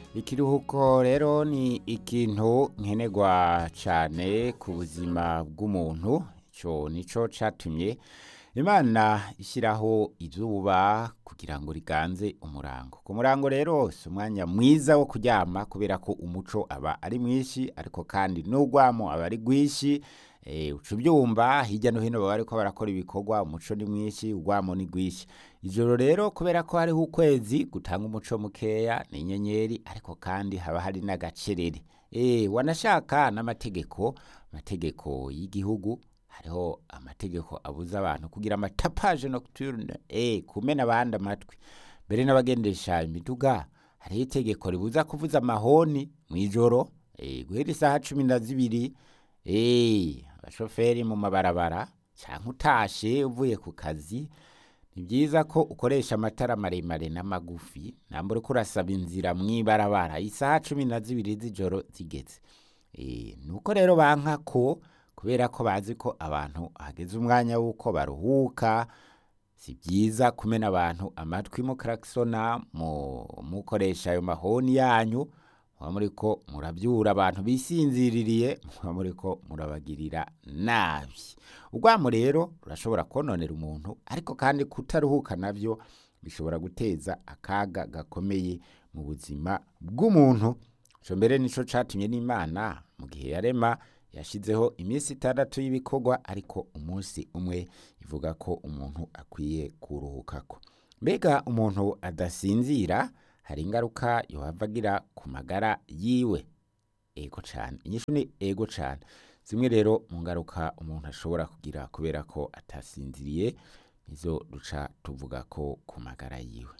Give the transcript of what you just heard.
ikiruhuko rero ni ikintu nkenerwa cyane ku buzima bw'umuntu icyo nicyo cyatumye imana ishyiraho izuba kugira ngo riganze umurango ku murango rero si umwanya mwiza wo kuryama kubera ko umuco aba ari mwinshi ariko kandi n'urwamo aba ari rwinshi uca ubyumva hirya no hino baba bariko barakora ibikorwa umuco ni mwinshi urwamo ni rwinshi ijoro rero kubera ko hariho ukwezi gutanga umuco mukeya ni inyenyeri ariko kandi haba hari n'agacerere wanashaka n'amategeko amategeko y'igihugu hariho amategeko abuza abantu kugira amatapaje nocturne eh kumena abandi amatwi mbere n'abagendesha imiduga hariho itegeko ribuza kuvuza amahoni mu ijoro eh guhera isaha cumi na zibiri eh abashoferi mu mabarabara cyangwa utashe uvuye ku kazi ni byiza ko ukoresha amatara maremare n'amagufi ntabwo uri kurasaba inzira mu ibarabara isaha cumi na zibiri z'ijoro zigeze ni uko rero banka ko kubera ko bazi ko abantu hageze umwanya w'uko baruhuka si byiza kumena abantu amatwi mukarakisona mukoresha ayo mahoni yanyu muba muri ko murabyura abantu bisinziririye muba muri ko murabagirira nabi urwamo rero rurashobora kononera umuntu ariko kandi kutaruhuka nabyo bishobora guteza akaga gakomeye mu buzima bw'umuntu icyo mbere nicyo cyatumye n'imana mu gihe yarema yashyizeho iminsi itandatu y'ibikorwa ariko umunsi umwe ivuga ko umuntu akwiye kuruhukako mbega umuntu adasinzira hari ingaruka yohava agira ku magara yiwe ego cyane inyishu ni ego cyane zimwe rero mu ngaruka umuntu ashobora kugira kubera ko atasinziriye nizo duca tuvuga ko ku magara yiwe